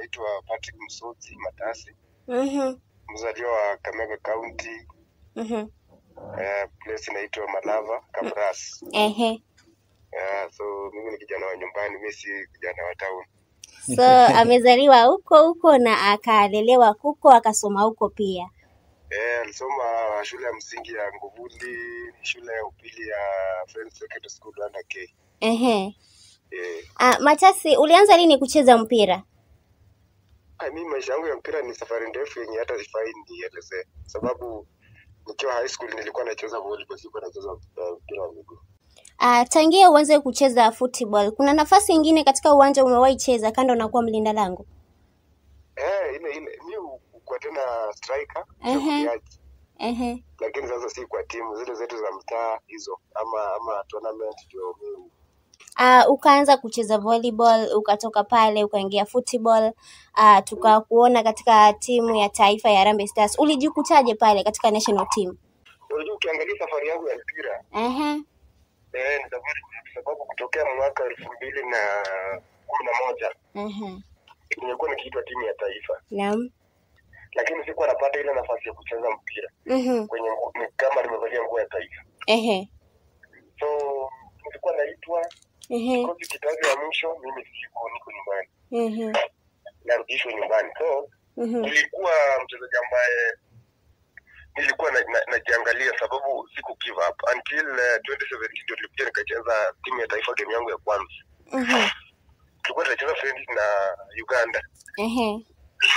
naitwa Patrick Msotsi Matasi, Mhm. mzaliwa wa Kakamega County, Mhm. eh, place inaitwa Malava Kabras. Ehe. Eh, so mimi ni kijana wa nyumbani, mimi si kijana wa town. So amezaliwa huko huko na akalelewa huko akasoma huko pia. Eh, alisoma shule ya msingi ya Nguvuli, shule ya upili ya Friends Secondary School under K. Ehe. Eh, Ah, Matasi, ulianza lini kucheza mpira? ah, mimi maisha yangu ya mpira ni safari ndefu yenye hata sifai nielezee, sababu nikiwa high school nilikuwa nacheza volleyball, sikuwa nacheza eh, mpira wa miguu. Ah, tangia uanze kucheza football, kuna nafasi ingine katika uwanja umewahi cheza kando na kuwa mlinda lango? Eh, ile ile mi kwa tena striker Ehe. mshambuliaji, Ehe. lakini sasa si kwa timu zile zetu za mtaa hizo, ama ama tournament ndio mi Uh, ukaanza kucheza volleyball ukatoka pale ukaingia football uh, tukakuona katika timu ya taifa ya Harambee Stars. Ulijikutaje pale katika national team? unajua, ukiangalia safari yangu ya mpira Ehe. eh, ni safari ndefu, sababu kutokea mwaka elfu mbili na kumi na moja Ehe. nimekuwa nikiitwa timu ya taifa, Naam. lakini sikuwa napata ile nafasi ya kucheza mpira Mhm. kwenye ngu- ni kama nimevalia nguo ya taifa, Ehe. so nilikuwa naitwa Ehe. kikosi kitaji ya mwisho, mimi siko, niko nyumbani, Ehe. narudishwa nyumbani so Mhm. nilikuwa mchezaji ambaye nilikuwa na- na- najiangalia sababu siku give up until uh, 2017 ndio nilikuja nikacheza timu ya taifa game yangu ya kwanza Mhm. tulikuwa tunacheza friendly na uganda Ehe.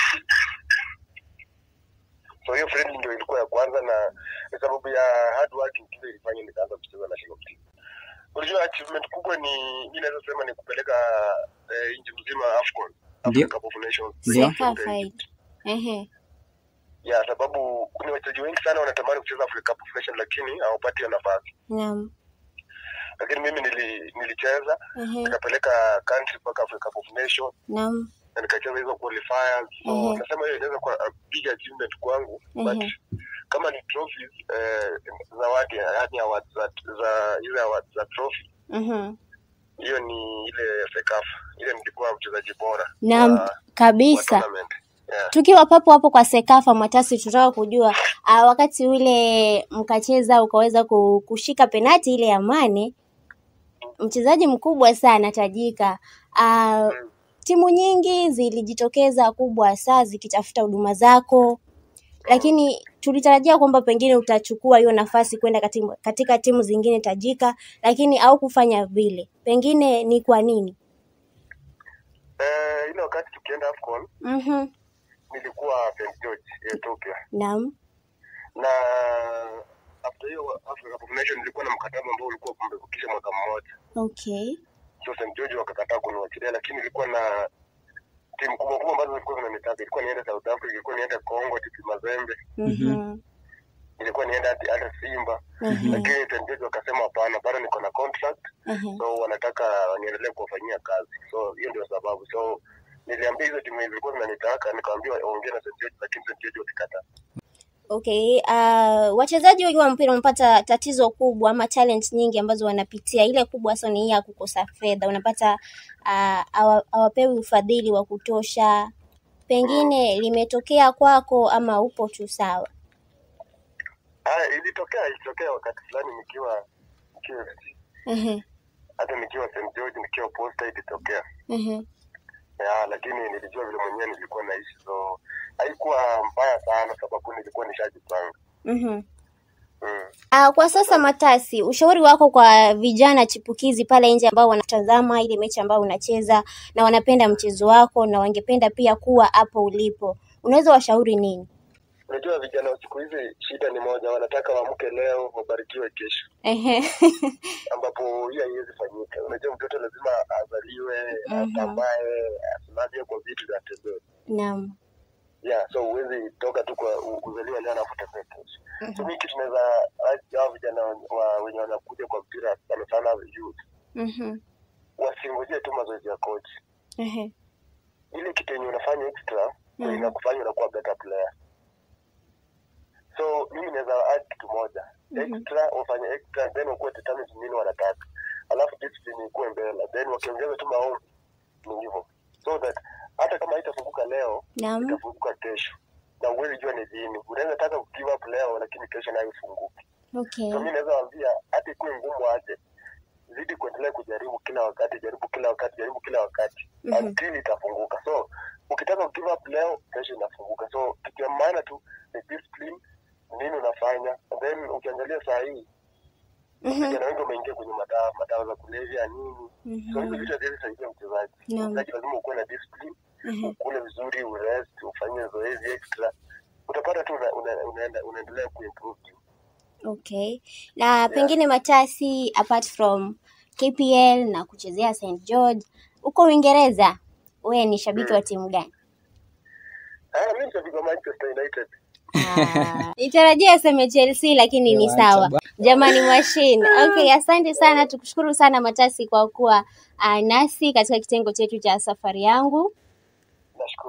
so hiyo friendly ndio ilikuwa ya kwanza na ni sababu ya hard working ndio ilifanya nikaanza kucheza national team unajua achievement kubwa ni mi naweza sema ni kupeleka eh, nchi mzima afcon Ndio. Africa Cup of Nations Ndio. Sekafa hii. Ehe. ya sababu kuna wachezaji wengi sana wanatamani kucheza Africa Cup of Nations lakini hawapati hiyo nafasi Naam. lakini mimi nili, nilicheza Ehe. nikapeleka country mpaka Africa Cup of Nations Naam. na nikacheza hizo qualifiers so Mhm. nasema hiyo inaweza kuwa a big achievement kwangu but Mhm. kama ni trophies eh, zawadi yani awards za za ile awards za trophy Mhm. hiyo ni ile sekafa ile nilikuwa mchezaji bora Naam, wa- wa kabisa. tournament yeah. Tukiwa papo hapo kwa Sekafa Matasi, tutaka kujua uh, wakati ule mkacheza ukaweza ku- kushika penati ile ya Mane, mchezaji mkubwa sana tajika. Uh, timu nyingi zilijitokeza kubwa saa zikitafuta huduma zako, lakini tulitarajia kwamba pengine utachukua hiyo nafasi kwenda katika, katika timu zingine tajika, lakini au kufanya vile. Pengine ni kwa nini? Eh, ile wakati tukienda AFCON Mhm. nilikuwa St George Ethiopia Naam. na after hiyo Africa Cup of Nations nilikuwa na mkataba ambao ulikuwa umebakisha mwaka mmoja Okay. so St George wakakataa kuniwachilia, lakini ilikuwa na timu kubwa kubwa ambazo zilikuwa zinanitaka. Ilikuwa niende South Africa, ilikuwa niende Congo, TP Mazembe, Mhm. ilikuwa niende hadi hata Simba, Mhm. lakini St George wakasema hapana, bado niko na contract, Mhm. so wanataka niendelee kuwafanyia kazi, so hiyo ndio sababu. So niliambia hizo timu zilikuwa zinanitaka, nikamwambia ongea na St George, lakini St George walikataa. Okay, uh, wachezaji wengi wa mpira wamepata tatizo kubwa ama talent nyingi ambazo wanapitia. Ile kubwa hasa ni hii ya kukosa fedha. Unapata uh, hawa- hawapewi ufadhili wa kutosha. Pengine limetokea kwako ama upo tu sawa? Ah, ilitokea ilitokea wakati fulani nikiwa nikiwa FC, Ehe, hata nikiwa St George, nikiwa Posta ilitokea ehe. ya, lakini nilijua vile mwenyewe nilikuwa naishi, so haikuwa mbaya sana, sababu nilikuwa nishajipanga. Mhm. Mm. Uh, kwa sasa Matasi, ushauri wako kwa vijana chipukizi pale nje ambao wanatazama ile mechi ambayo unacheza na wanapenda mchezo wako na wangependa pia kuwa hapo ulipo, unaweza washauri nini? Unajua vijana wa siku hizi shida ni moja, wanataka waamke leo wabarikiwe kesho, Ehe. ambapo hiyo haiwezi fanyika. Unajua mtoto lazima azaliwe, Mhm. atambae, asimamie kwa vitu vya tembea. Naam. Yeah, so huwezi toka tu kwa u- uzaliwa leo alafu utembee kesho. So Mhm. mimi kitu naweza hao vijana wa, wenye wanakuja kwa mpira sana sana youth Mhm. wasingojee tu mazoezi ya coach. Ehe. Ile kitu yenye unafanya extra ndio Mhm. inakufanya unakuwa better player. So mimi naweza add kitu moja Mhm. extra, wafanye extra then ukuwe determined nini wanataka, alafu discipline ikuwe mbele, then wakiongeza tu maombi ni hivyo, so that hata kama haitafunguka leo Naam. itafunguka kesho na uwezi jua ni lini unaweza taka ku give up leo lakini kesho nayo ifunguke Okay. so mi naweza wambia hata ikuwe ngumu aje zidi kuendelea kujaribu kila wakati jaribu kila wakati jaribu kila wakati Mhm. until itafunguka so ukitaka ku give up leo kesho inafunguka so kitu ya maana tu ni discipline nini unafanya and then ukiangalia saa hii Mhm. vijana wengi wameingia kwenye madawa madawa za kulevya nini so hizo Mhm. vitu haziwezi saidia mchezaji Naam. mchezaji lazima ukuwe na discipline Mhm. ukule vizuri urest ufanye zoezi extra utapata tu una, una, unaenda unaendelea kuimprove tu Okay. Na pengine Matasi apart from KPL na kuchezea St George, uko Uingereza, wewe ni shabiki wa timu gani? ah mimi ni shabiki wa Manchester United Ah, Nitarajia aseme Chelsea lakini ni Wacha sawa. bwana. Jamani machine. Okay, asante sana. Tukushukuru sana Matasi kwa kuwa uh, nasi katika kitengo chetu cha safari yangu. nashukuru